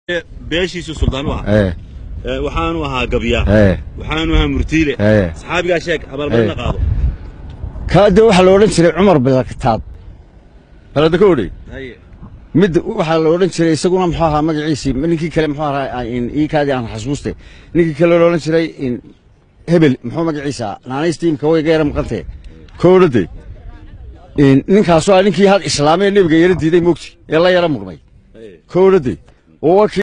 beeshiisu suldaan u ahaa ee Ee, waxaanu ahaa gabyaa ee waxaanu ahaa murtiile ee saxaabigaa sheeg abaalmarina Ee. qaado kaa de waxaa la odhan jiray cumar bilakitaab balada ka odhay haye mid waxaa la odhan jiray isaguna muxuu ahaa magaciisii ninkii kale muxuu ahaa in iikaadii aan xasuuste ninkii kale la odhan jiray in hebel muxuu magaciisa naanaystiimka way geera maqantee koodhade in ninkaasoo ah ninkii had islaamee nebiga yara diiday mogti ee la yara muqmay haye koodhade oo waa kii